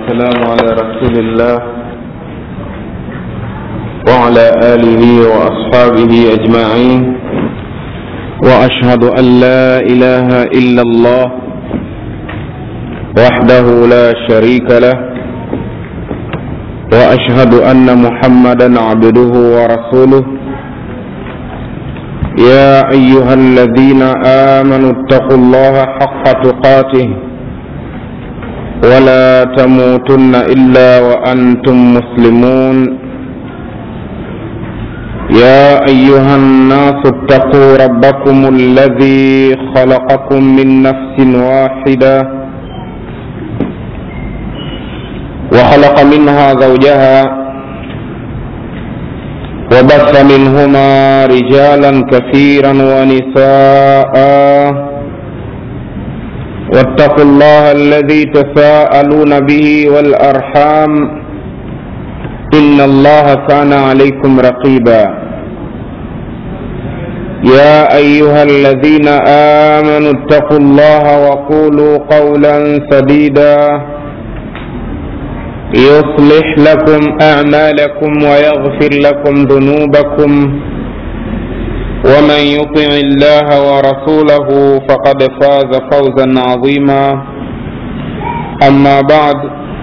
والسلام على رسول الله وعلى آله وأصحابه أجمعين وأشهد أن لا إله إلا الله وحده لا شريك له وأشهد أن محمدا عبده ورسوله يا أيها الذين آمنوا اتقوا الله حق تقاته ولا تموتن إلا وأنتم مسلمون يا أيها الناس اتقوا ربكم الذي خلقكم من نفس واحدة وخلق منها زوجها وبث منهما رجالا كثيرا ونساء واتقوا الله الذي تساءلون به والأرحام إن الله كان عليكم رقيبا يا أيها الذين آمنوا اتقوا الله وقولوا قولا سديدا يصلح لكم أعمالكم ويغفر لكم ذنوبكم ومن يطع الله ورسوله فقد فاز فوزا عظيما أما بعد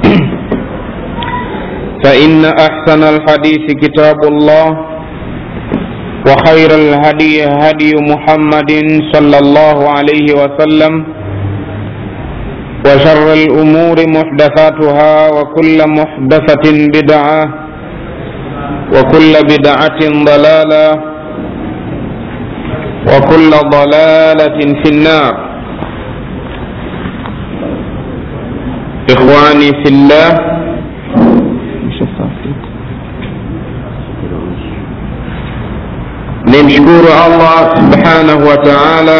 فإن أحسن الحديث كتاب الله وخير الهدي هدي محمد صلى الله عليه وسلم وشر الأمور محدثاتها وكل محدثة بدعة وكل بدعة ضلالة وكل ضلالة في النار إخواني في الله nimshukuru allah subhanahu wa taala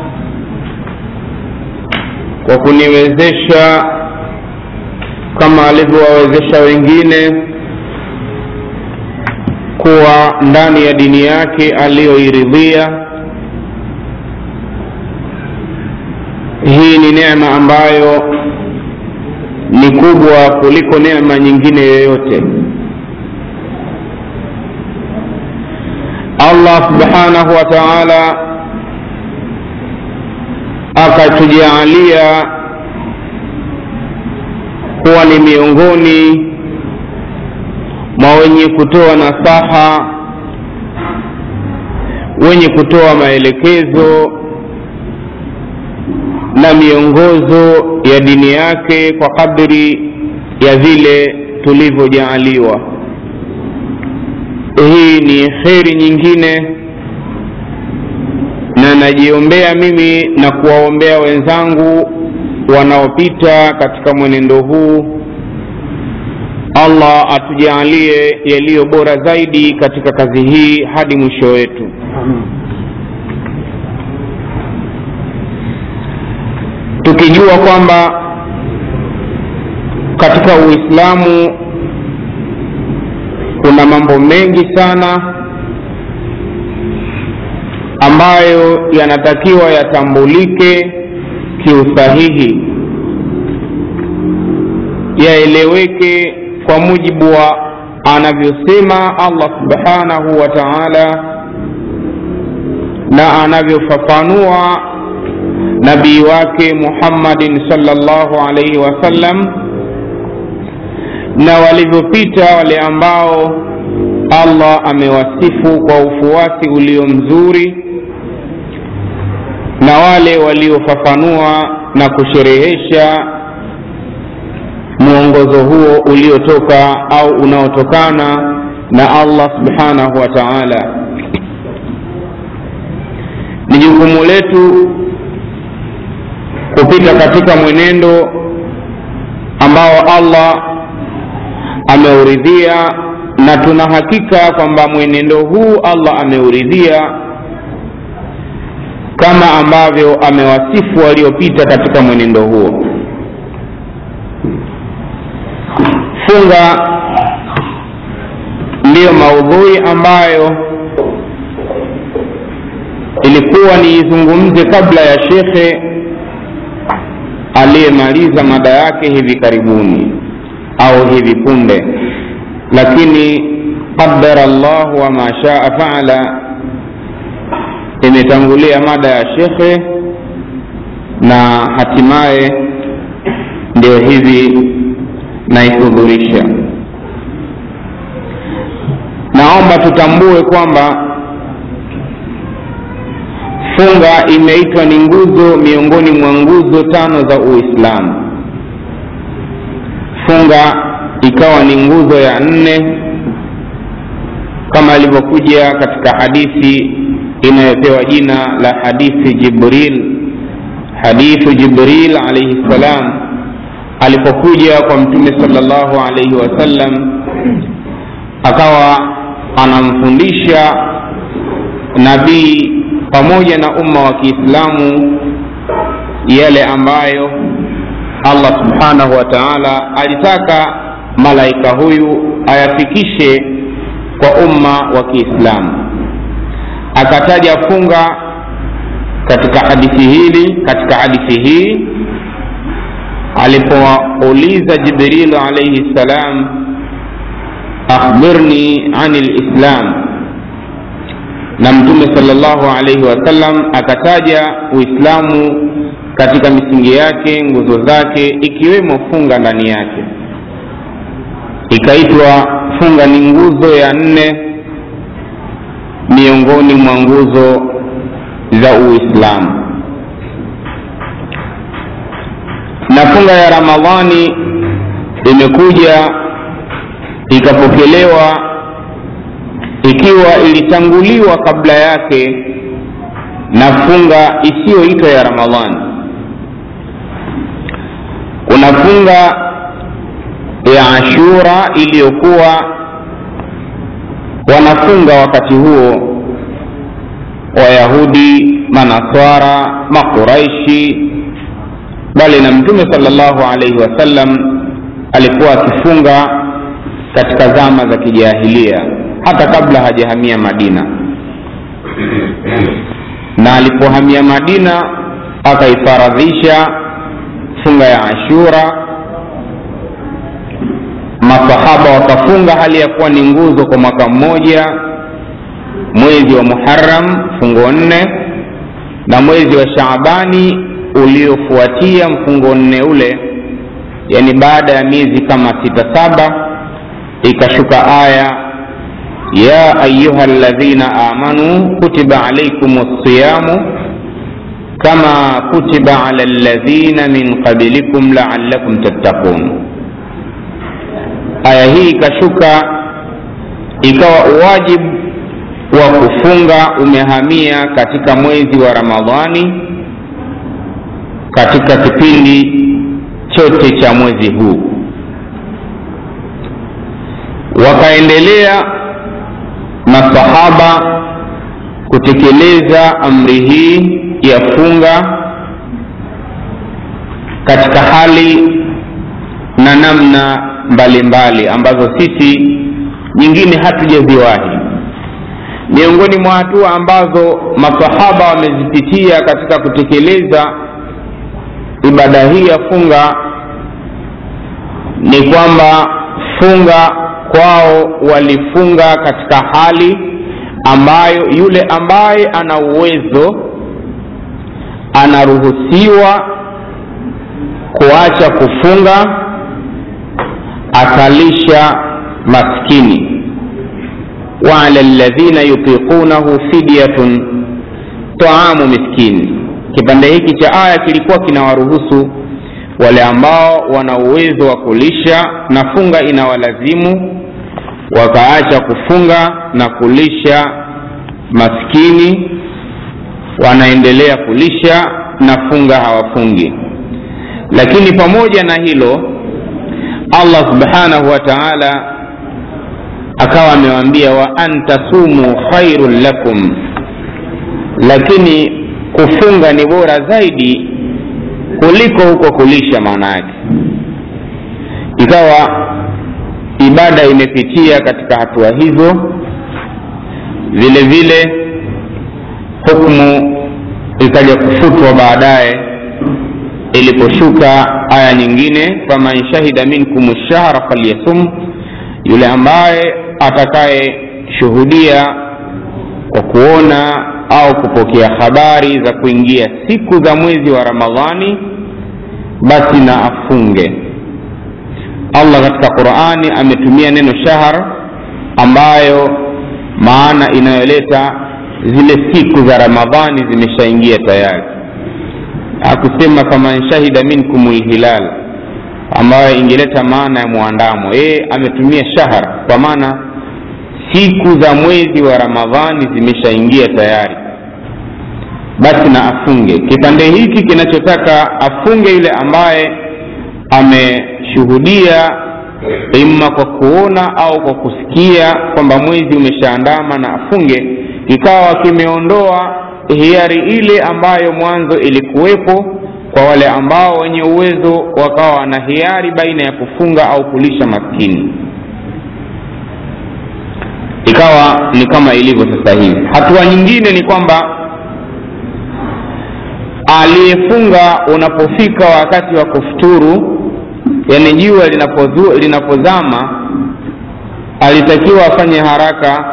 kwa kuniwezesha kama alivyowawezesha wengine kuwa ndani ya dini yake aliyoiridhia hii ni neema ambayo ni kubwa kuliko neema nyingine yoyote allah subhanahu wa taala akatujaalia kuwa ni miongoni mwa wenye kutoa nasaha wenye kutoa maelekezo na miongozo ya dini yake kwa kadri ya vile tulivyojaaliwa hii ni kheri nyingine na najiombea mimi na kuwaombea wenzangu wanaopita katika mwenendo huu allah atujaalie yaliyo bora zaidi katika kazi hii hadi mwisho wetu tukijua kwamba katika uislamu kuna mambo mengi sana ambayo yanatakiwa yatambulike kiusahihi yaeleweke kwa mujibu wa anavyosema allah subhanahu wa taala na anavyofafanua nabii wake muhammadin salllahu alaihi wasallam na walivyopita wale ambao allah amewasifu kwa ufuasi ulio mzuri na wale waliofafanua na kusherehesha mwongozo huo uliotoka au unaotokana na allah subhanahu wa taala ni jukumu letu kupita katika mwenendo ambao allah ameuridhia na tuna hakika kwamba mwenendo huu allah ameuridhia kama ambavyo amewasifu waliopita katika mwenendo huo funga ndiyo maudhui ambayo ilikuwa niizungumze kabla ya shekhe aliyemaliza mada yake hivi karibuni au hivi punde lakini qadara llahu wama shaa faala imetangulia mada ya shekhe na hatimaye ndio hivi naihudhurisha naomba tutambue kwamba funga imeitwa ni nguzo miongoni mwa nguzo tano za uislamu funga ikawa ni nguzo ya nne kama ilivyokuja katika hadithi inayopewa jina la hadithi jibril hadithu jibril alaihi ssalam alipokuja kwa mtume salllahu alaihi wasallam akawa anamfundisha nabii pamoja na umma wa kiislamu yale ambayo allah subhanahu wa taala alitaka malaika huyu ayafikishe kwa umma wa kiislamu akataja funga katika hadithi hili katika hadithi hii alipouliza jibrilu alaihi ssalam akhbirni ani lislam na mtume salllahu alaihi wasallam akataja uislamu katika misingi yake nguzo zake ikiwemo funga ndani yake ikaitwa funga ni nguzo ya nne miongoni mwa nguzo za uislamu na funga ya ramadhani imekuja ikapokelewa ikiwa ilitanguliwa kabla yake na funga isiyoitwa ya ramadhani kuna funga ya ashura iliyokuwa wanafunga wakati huo wayahudi manaswara maquraishi bali na mtume salllahu alaihi wasallam alikuwa akifunga katika zama za kijahilia hata kabla hajahamia madina na alipohamia madina akaifaradhisha funga ya ashura masahaba wakafunga hali ya kuwa ni nguzo kwa mwaka mmoja mwezi wa muharam mfungo nne na mwezi wa shaabani uliofuatia mfungo nne ule yani baada ya miezi kama sita saba ikashuka aya ya ayuha ladhina amanu kutiba alaikum lsiyamu kama kutiba ala ladhina min qablikum laalakum tattaqun aya hii ikashuka ikawa uwajibu wa kufunga umehamia katika mwezi wa ramadhani katika kipindi chote cha mwezi huu wakaendelea masahaba kutekeleza amri hii ya funga katika hali na namna mbalimbali mbali, ambazo sisi nyingine hatujaziwahi miongoni mwa hatua ambazo masahaba wamezipitia katika kutekeleza ibada hii ya funga ni kwamba funga kwao walifunga katika hali ambayo yule ambaye ana uwezo anaruhusiwa kuacha kufunga akalisha maskini waala ladhina yutiqunahu fidyatun taamu miskini kipande hiki cha aya kilikuwa kinawaruhusu wale ambao wana uwezo wa kulisha na funga inawalazimu wakaacha kufunga na kulisha maskini wanaendelea kulisha na funga hawafungi lakini pamoja na hilo allah subhanahu wa taala akawa amewaambia wa antasumu khairun lakum lakini kufunga ni bora zaidi kuliko huko kulisha maana yake ikawa ibada imepitia katika hatua hizo vile vile hukmu ikaja kufutwa baadaye iliposhuka aya nyingine faman shahida minkum lshahra falyasum yule ambaye atakayeshuhudia kwa kuona au kupokea habari za kuingia siku za mwezi wa ramadhani basi na afunge allah katika qurani ametumia neno shahr ambayo maana inayoleta zile siku za ramadhani zimeshaingia tayari akusema faman shahida minkum lhilal ambayo ingeleta maana ya mwandamo yeye ametumia shahr kwa maana siku za mwezi wa ramadhani zimeshaingia tayari basi na afunge kipande hiki kinachotaka afunge yule ambaye ameshuhudia imma kwa kuona au kwa kusikia kwamba mwezi umeshaandama na afunge kikawa kimeondoa hiari ile ambayo mwanzo ilikuwepo kwa wale ambao wenye uwezo wakawa na hiari baina ya kufunga au kulisha maskini ikawa ni kama ilivyo sasa hivi hatua nyingine ni kwamba aliyefunga unapofika wakati wa kufuturu yani jua linapozu- linapozama alitakiwa afanye haraka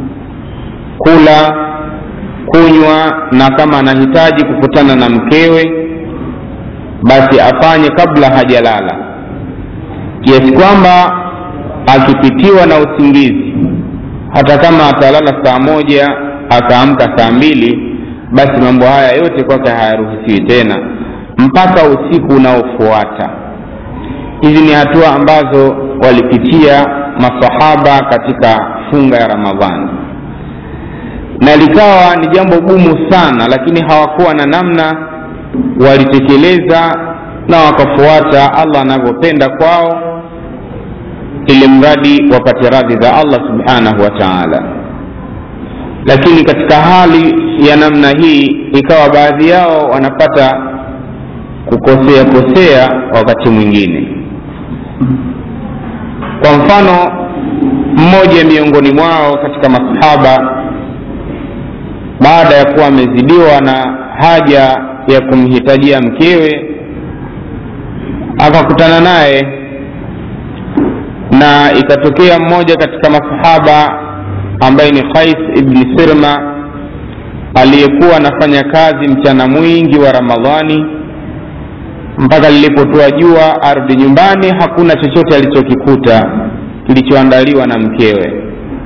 kula kunywa na kama anahitaji kukutana na mkewe basi afanye kabla hajalala kiasi kwamba akipitiwa na usingizi hata kama atalala saa moja akaamka saa mbili basi mambo haya yote kwake hayaruhusiwi tena mpaka usiku unaofuata hizi ni hatua ambazo walipitia masahaba katika funga ya ramadhani na likawa ni jambo gumu sana lakini hawakuwa na namna walitekeleza na wakafuata allah anavyopenda kwao ili mradi wapate radhi za allah subhanahu wa taala lakini katika hali ya namna hii ikawa baadhi yao wanapata kukosea kosea wakati mwingine kwa mfano mmoja miongoni mwao katika masahaba baada ya kuwa amezidiwa na haja ya kumhitajia mkewe akakutana naye na ikatokea mmoja katika masahaba ambaye ni Qais ibni Sirma aliyekuwa anafanya kazi mchana mwingi wa Ramadhani mpaka lilipotoa jua arudi nyumbani, hakuna chochote alichokikuta kilichoandaliwa na mkewe.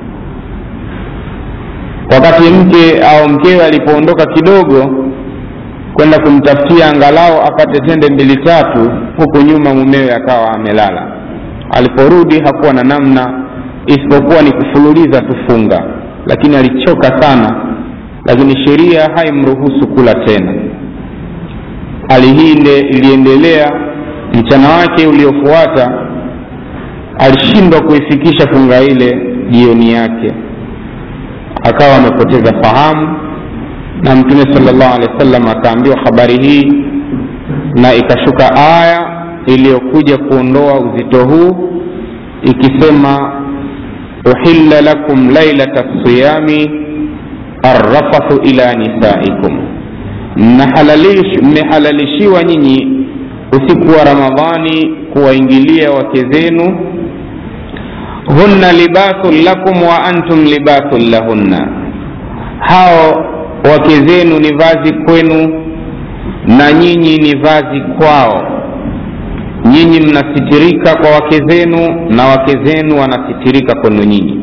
Wakati mke au mkewe alipoondoka kidogo kwenda kumtafutia angalau apate tende mbili tatu, huku nyuma mumewe akawa amelala. Aliporudi hakuwa na namna isipokuwa ni kufululiza tufunga, lakini alichoka sana, lakini sheria haimruhusu kula tena. Hali hii iliendelea mchana wake uliofuata, alishindwa kuifikisha funga ile jioni yake, akawa amepoteza fahamu, na Mtume sallallahu alaihi wasallam akaambiwa habari hii, na ikashuka aya iliyokuja kuondoa uzito huu ikisema uhilla lakum lailata siyami arrafathu ila nisaikum, mmehalalishiwa nyinyi usiku wa Ramadhani kuwaingilia wake zenu. Hunna libasun lakum wa antum libasun lahunna, hao wake zenu ni vazi kwenu na nyinyi ni vazi kwao. Nyinyi mnasitirika kwa wake zenu na wake zenu wanasitirika kwenu nyinyi.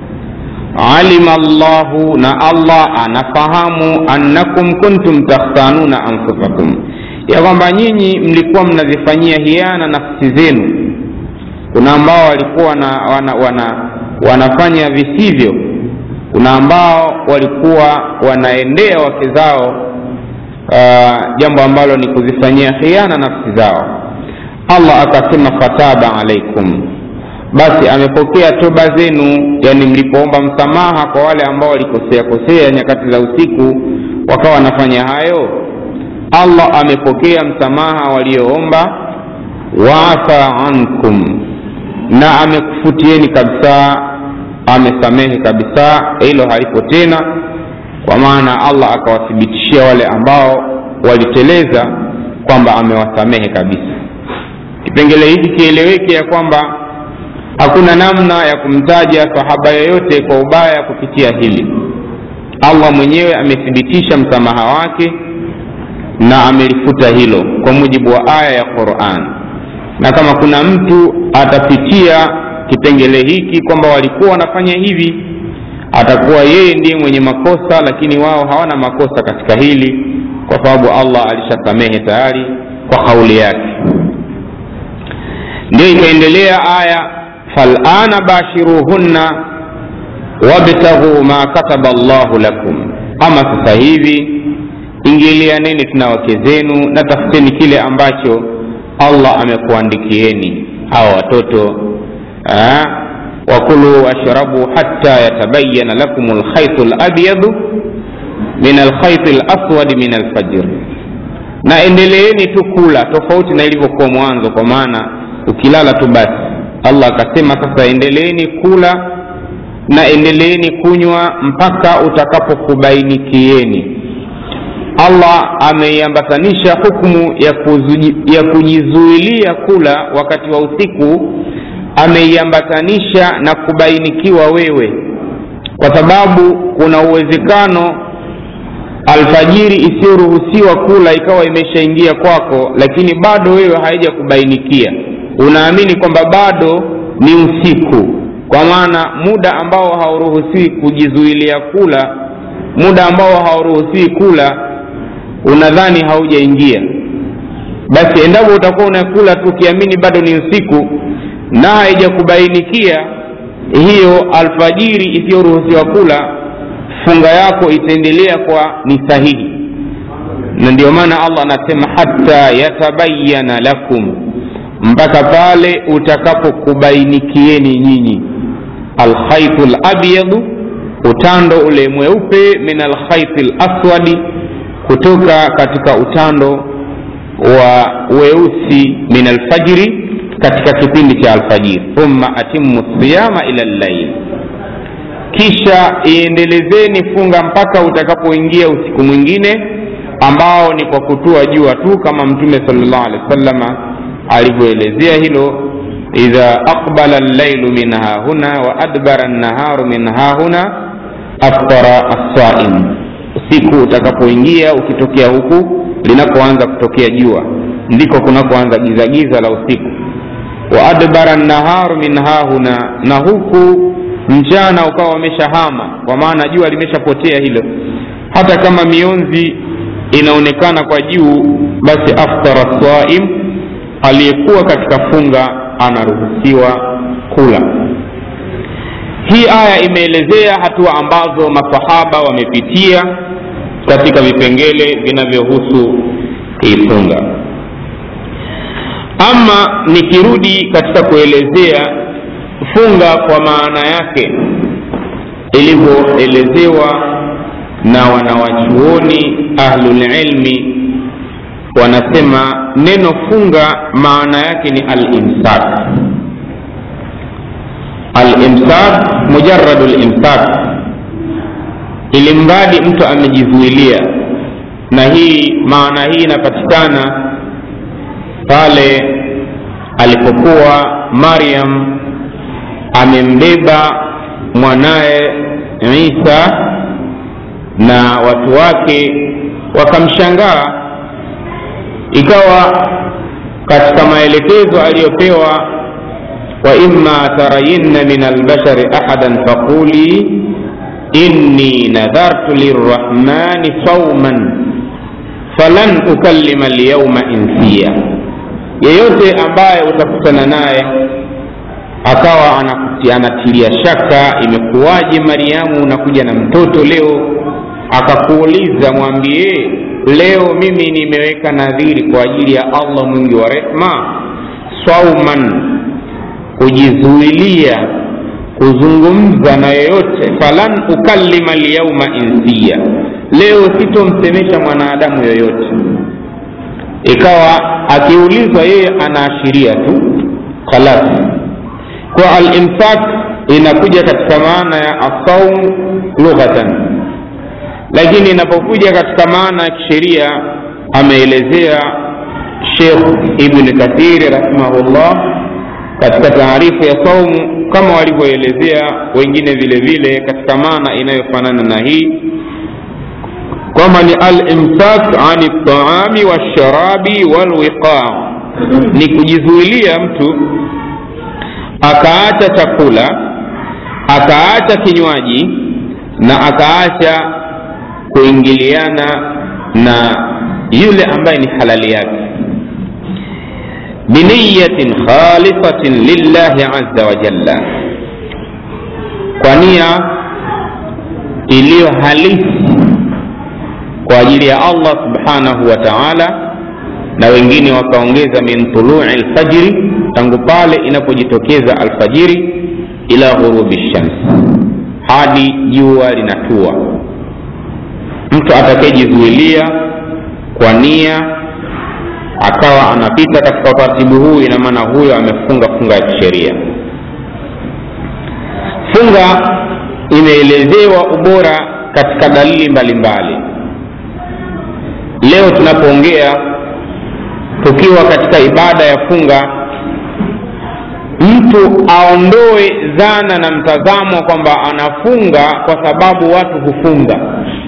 Alima Allahu, na Allah anafahamu, annakum kuntum takhtanuna anfusakum, ya kwamba nyinyi mlikuwa mnazifanyia hiana nafsi zenu. Kuna ambao walikuwa wana, wana, wana, wanafanya visivyo, kuna ambao walikuwa wanaendea wake zao uh, jambo ambalo ni kuzifanyia hiana nafsi zao. Allah akasema fataba alaikum, basi amepokea toba zenu, yani mlipoomba msamaha kwa wale ambao walikosea kosea nyakati za usiku wakawa wanafanya hayo, Allah amepokea msamaha walioomba, waafa ankum, na amekufutieni kabisa, amesamehe kabisa, hilo halipo tena, kwa maana Allah akawathibitishia wale ambao waliteleza kwamba amewasamehe kabisa kipengele hiki kieleweke ya kwamba hakuna namna ya kumtaja sahaba yoyote kwa ubaya kupitia hili allah mwenyewe amethibitisha msamaha wake na amelifuta hilo kwa mujibu wa aya ya quran na kama kuna mtu atapitia kipengele hiki kwamba walikuwa wanafanya hivi atakuwa yeye ndiye mwenye makosa lakini wao hawana makosa katika hili kwa sababu allah alishasamehe tayari kwa kauli yake ndio ikaendelea aya falana bashiruhunna wabtaghuu ma kataba llahu lakum ama sasa hivi ingilianeni tuna wake zenu na tafuteni kile ambacho allah amekuandikieni hawa watoto wakulu washrabu hatta yatabayana lakum lkhaitu labyadu min alkhaiti laswadi min alfajr na endeleeni tu kula tofauti na ilivyokuwa mwanzo kwa maana ukilala tu basi allah akasema sasa endeleeni kula na endeleeni kunywa mpaka utakapokubainikieni allah ameiambatanisha hukmu ya, kuzuji, ya kujizuilia kula wakati wa usiku ameiambatanisha na kubainikiwa wewe kwa sababu kuna uwezekano alfajiri isiyoruhusiwa kula ikawa imeshaingia kwako lakini bado wewe haija kubainikia unaamini kwamba bado ni usiku kwa maana muda ambao hauruhusiwi kujizuilia kula muda ambao hauruhusiwi kula unadhani haujaingia basi endapo utakuwa unakula tu ukiamini bado ni usiku na haijakubainikia hiyo alfajiri isiyoruhusiwa kula funga yako itaendelea kwa ni sahihi na ndio maana allah anasema hata yatabayana lakum mpaka pale utakapokubainikieni nyinyi alkhaitu labyadu utando ule mweupe min alkhaiti laswadi kutoka katika utando wa weusi min alfajri katika kipindi cha alfajiri thumma atimu siyama ila llail kisha iendelezeni funga mpaka utakapoingia usiku mwingine ambao ni kwa kutua jua tu kama mtume salllah alehi wasalama alivyoelezea hilo idha aqbala llailu min hahuna wa adbara nnaharu min hahuna aftara assaim usiku utakapoingia ukitokea huku linapoanza kutokea jua ndiko kunapoanza gizagiza la usiku wa adbara nnaharu min hahuna na huku mchana ukawa wameshahama kwa maana jua limeshapotea hilo hata kama mionzi inaonekana kwa juu basi aftara saim aliyekuwa katika funga anaruhusiwa kula hii aya imeelezea hatua ambazo masahaba wamepitia katika vipengele vinavyohusu hii funga ama nikirudi katika kuelezea funga kwa maana yake ilivyoelezewa na wanawachuoni ahlulilmi wanasema neno funga maana yake ni alimsak alimsak mujaradu limsak ili mradi mtu amejizuilia na hii maana hii inapatikana pale alipokuwa maryam amembeba mwanaye isa na watu wake wakamshangaa ikawa katika maelekezo aliyopewa wa imma tarayinna min albashari ahadan faquli inni nadhartu lirrahmani sauman falan ukallima lyauma insiya yeyote ambaye utakutana naye akawa anatilia shaka imekuwaje mariamu unakuja na mtoto leo akakuuliza mwambie leo mimi nimeweka nadhiri kwa ajili ya allah mwingi wa rehma sauman kujizuilia kuzungumza na yoyote falan ukallima lyauma insiya leo sitomsemesha mwanadamu yoyote ikawa akiulizwa yeye anaashiria tu khalas kwa alimsak inakuja katika maana ya asaum lughatan lakini inapokuja katika maana ya kisheria ameelezea shekh ibni kathiri rahimahullah katika taarifu ya saumu kama walivyoelezea wengine vile vile katika maana inayofanana na hii kwamba ni alimsak ani ltaami walsharabi walwiqaa ni kujizuilia mtu akaacha chakula akaacha kinywaji na akaacha kuingiliana na yule ambaye ni halali yake biniyatin khalisatin lillahi aza wajalla kwa nia iliyo halisi kwa ajili ya allah subhanahu wa taala na wengine wakaongeza min tului lfajiri tangu pale inapojitokeza alfajiri ila ghurubi shams hadi jua linatua mtu atakayejizuilia kwa nia akawa anapita katika utaratibu huu ina maana huyo amefunga funga ya kisheria funga imeelezewa ubora katika dalili mbalimbali leo tunapoongea tukiwa katika ibada ya funga mtu aondoe dhana na mtazamo kwamba anafunga kwa sababu watu hufunga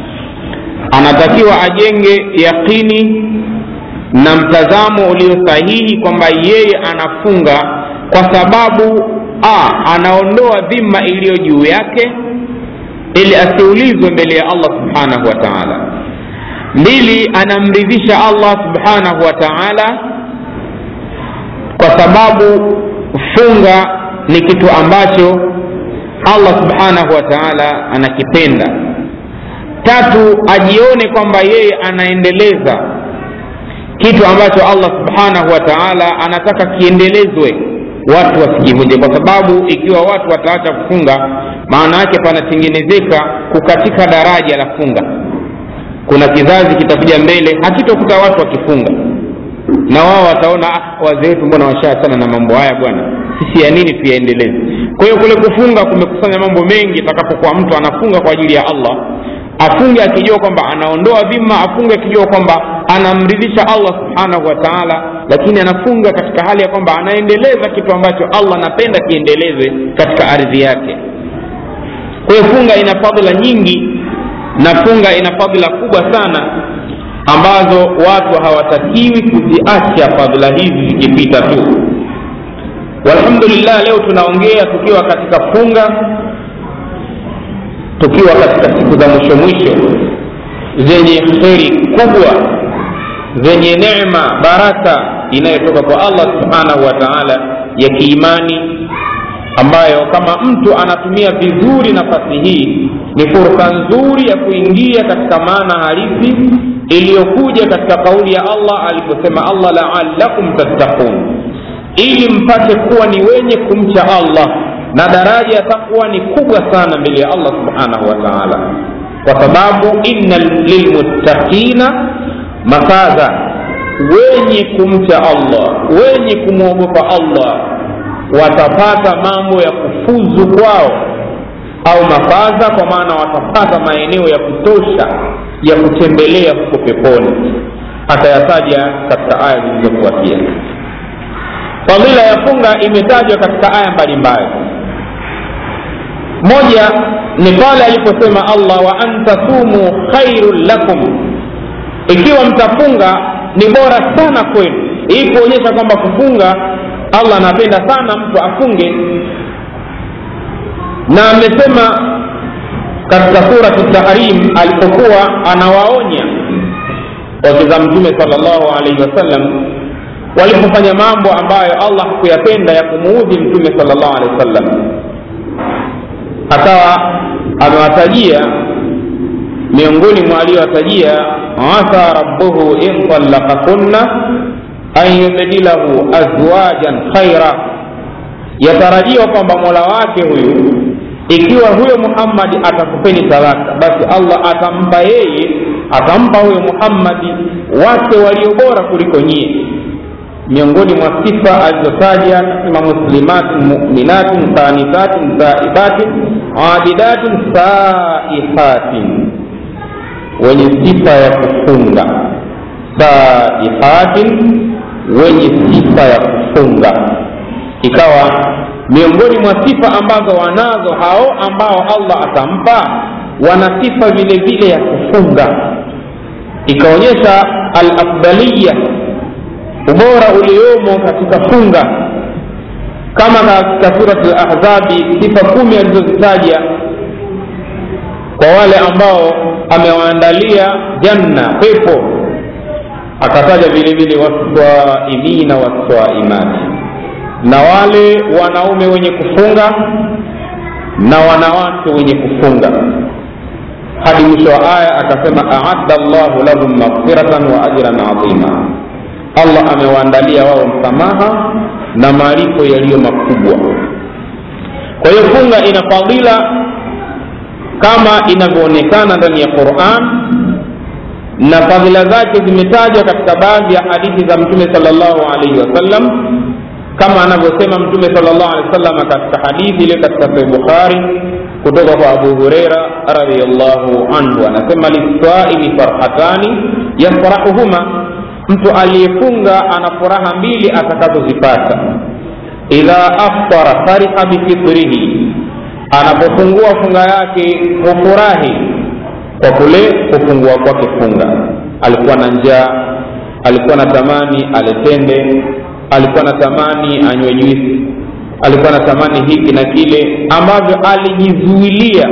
anatakiwa ajenge yaqini na mtazamo ulio sahihi kwamba yeye anafunga kwa sababu a anaondoa dhima iliyo juu yake ili asiulizwe mbele ya allah subhanahu wa taala mbili anamridhisha allah subhanahu wa taala kwa sababu funga ni kitu ambacho allah subhanahu wa taala anakipenda tatu ajione kwamba yeye anaendeleza kitu ambacho allah subhanahu wa taala anataka kiendelezwe watu wasikivunje kwa sababu ikiwa watu wataacha kufunga maana yake panatengenezeka kukatika daraja la funga kuna kizazi kitakuja mbele hakitokuta watu wakifunga na wao wataona ah, wazee wetu mbona washaachana na mambo haya bwana sisi ya nini tuyaendeleze kwa hiyo kule kufunga kumekusanya mambo mengi itakapokuwa mtu anafunga kwa ajili ya allah afunge akijua kwamba anaondoa dhima afunge akijua kwamba anamridhisha allah subhanahu wa taala lakini anafunga katika hali ya kwamba anaendeleza kitu ambacho allah anapenda kiendelezwe katika ardhi yake kwa hiyo funga ina fadhila nyingi na funga ina fadhila kubwa sana ambazo watu hawatakiwi kuziacha fadhila hizi zikipita tu walhamdulillah leo tunaongea tukiwa katika funga tukiwa katika siku za mwisho mwisho zenye kheri kubwa zenye neema baraka inayotoka kwa allah subhanahu wa taala ya kiimani ambayo kama mtu anatumia vizuri nafasi hii ni fursa nzuri ya kuingia katika maana halisi iliyokuja katika kauli ya allah aliposema allah laalakum tattaqun ili mpate kuwa ni wenye kumcha allah na daraja ya takwa ni kubwa sana mbele ya allah subhanahu wa taala kwa sababu inna lilmuttaqina mafaza wenye kumcha allah wenye kumwogopa allah watapata mambo ya kufuzu kwao au mafaza kwa maana watapata maeneo ya kutosha ya kutembelea huko peponi atayataja katika aya zilizofuatia fadhila ya funga imetajwa katika aya mbalimbali moja ni pale aliposema allah wa antasumu khairun lakum ikiwa mtafunga ni bora sana kwenu hii kuonyesha kwamba kufunga allah anapenda sana mtu afunge na amesema katika suratu tahrim alipokuwa anawaonya wakiza mtume salllahu alaihi wasallam walipofanya mambo ambayo allah hakuyapenda ya kumuudhi mtume salllahu alehi wasallam akawa amewatajia miongoni mwa aliyowatajia asa rabbuhu in talaqakunna an yubdilahu azwajan khaira yatarajiwa kwamba mola wake huyu ikiwa huyo muhammadi atakupeni talaka basi allah atampa yeye atampa huyo muhammadi wake walio bora kuliko nyie miongoni mwa sifa alizotaja nasema muslimatin muminatin qanitatin saibatin abidatin saihatin wenye sifa ya kufunga saihatin wenye sifa ya kufunga ikawa miongoni mwa sifa ambazo wanazo hao ambao allah atampa wana sifa vile vile ya kufunga ikaonyesha alafdaliya ubora uliomo katika funga kama katika surat lahzabi sifa kumi alizozitaja kwa wale ambao amewaandalia janna pepo akataja vile vile waswaimina waswaimati na wale wanaume wenye kufunga na wanawake wenye kufunga hadi mwisho wa aya akasema aadda llahu lahum maghfiratan wa ajran adhima allah amewaandalia wao msamaha na malipo yaliyo makubwa kwa hiyo funga ina fadhila kama inavyoonekana ndani ya quran na fadhila zake zimetajwa katika baadhi ya hadithi za mtume salllahu alaihi wasallam kama anavyosema mtume salllahu alehi wasallam katika hadithi ile katika sahih bukhari kutoka kwa abu hureira radiallahu anhu anasema liswaimi farhatani yafrahuhuma mtu aliyefunga ana furaha mbili atakazozipata idha aftara fariha bifitrihi anapofungua funga yake hufurahi kwa kule kufungua kwake funga alikuwa na njaa alikuwa na tamani aletende alikuwa na tamani anywe juisi alikuwa na tamani hiki na kile ambavyo alijizuilia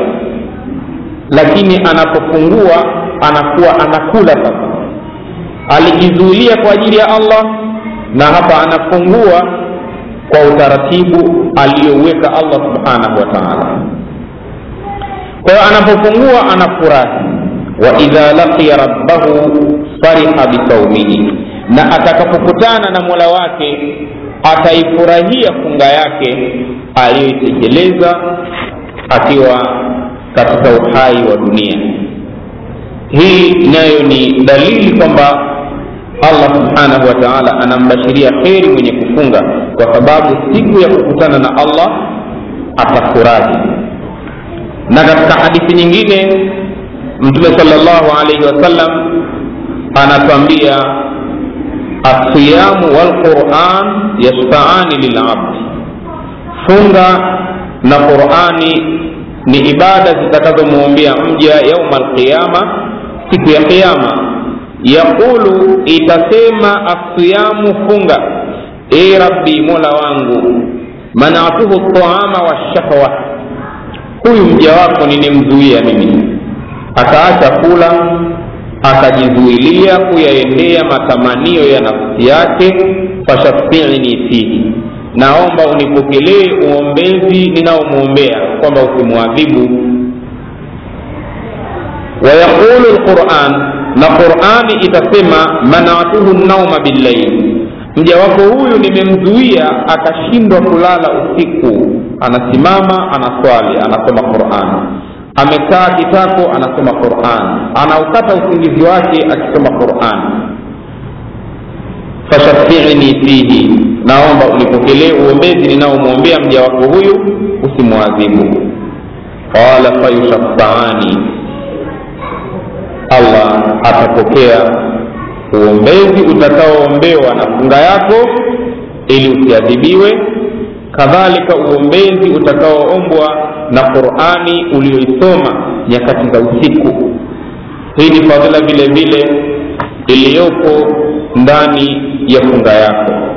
lakini anapofungua anakuwa anakula sasa alijizuilia kwa ajili ya allah na hapa anafungua kwa utaratibu aliyoweka allah subhanahu wa taala kwa hiyo anapofungua anafurahi wa idha laqiya rabbahu fariha bisaumihi na atakapokutana na mola wake ataifurahia funga yake aliyoitekeleza akiwa katika uhai wa dunia hii nayo ni dalili kwamba allah subhanahu wa taala anambashiria kheri mwenye kufunga kwa sababu siku ya kukutana na allah atafurahi na katika hadithi nyingine mtume salllahu alaihi wasallam anatwambia alsiyamu walquran yashfaani lilabdi funga na qurani ni ibada zitakazomwombea mja yauma alqiyama siku ya qiama yaqulu itasema asiyamu funga e rabbi mola wangu manatuhu taama washahwa huyu mja wako nimemzuia mimi akaacha kula akajizuilia kuyaendea matamanio ya nafsi yake fashafini fihi naomba unipokelee uombezi ninaomwombea kwamba usimwadhibu wayaqulu lquran na qurani itasema manatuhu nauma billaili mja wako huyu nimemzuia akashindwa kulala usiku anasimama anaswali anasoma qurani amekaa kitako anasoma quran anaukata usingizi wake akisoma quran fashafini fihi naomba unipokelee uombezi ninaomwombea mja wako huyu usimwadhibu qala fayushafaani allah atapokea uombezi utakaoombewa na funga yako ili usiadhibiwe kadhalika uombezi utakaoombwa na qurani ulioisoma nyakati za usiku hii ni fadhila vile vile iliyopo ndani ya funga yako